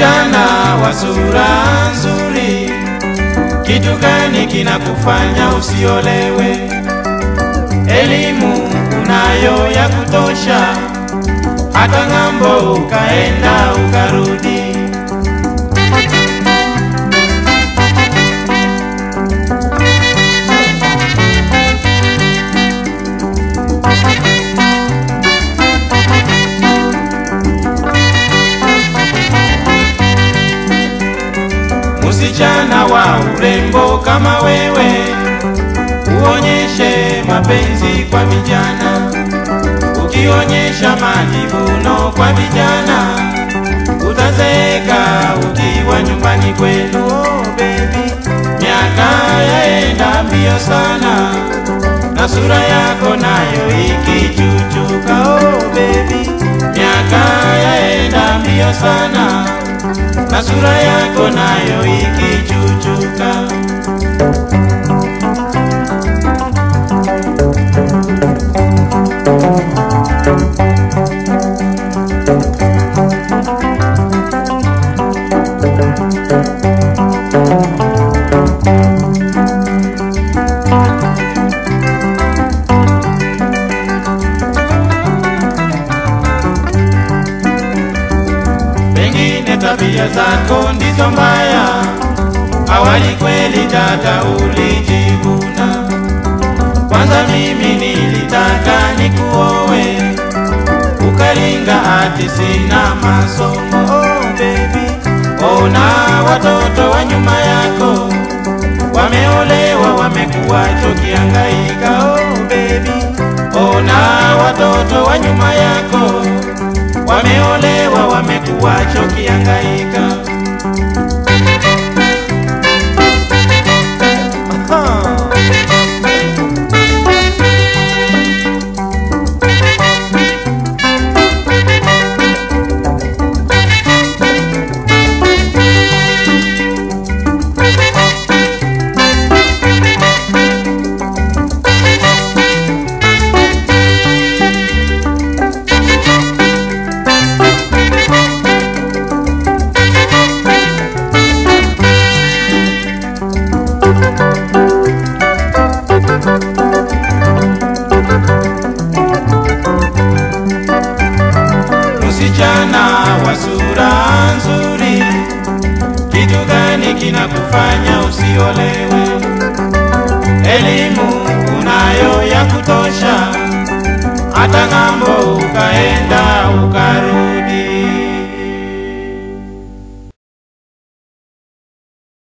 Msichana wa sura nzuri, kitu gani kinakufanya usiolewe? Elimu unayo ya kutosha, hata ng'ambo ukaenda ukarudi. Msichana wa urembo kama wewe, uonyeshe mapenzi kwa vijana. Ukionyesha majivuno kwa vijana, utazeeka ukiwa nyumbani kwenu. Oh, baby, miaka yaenda mbio sana na sura yako nayo ikichuchuka. Oh, baby, miaka yaenda mbio sana na sura yako nayo ikichuchuka. Pengine tabia zako ndizo mbaya, awali kweli dada ulijivuna. Kwanza mimi nilitaka nikuowe, ukaringa ati sina masomo. Oh baby, ona watoto wa nyuma yako wameolewa, wamekuwa chokiangaika. Oh baby, ona watoto wa nyuma yako wameolewa wamekuwa chokiangaika. Msichana wa sura nzuri, kitu gani kinakufanya usiolewe? Elimu unayo ya kutosha, hata ng'ambo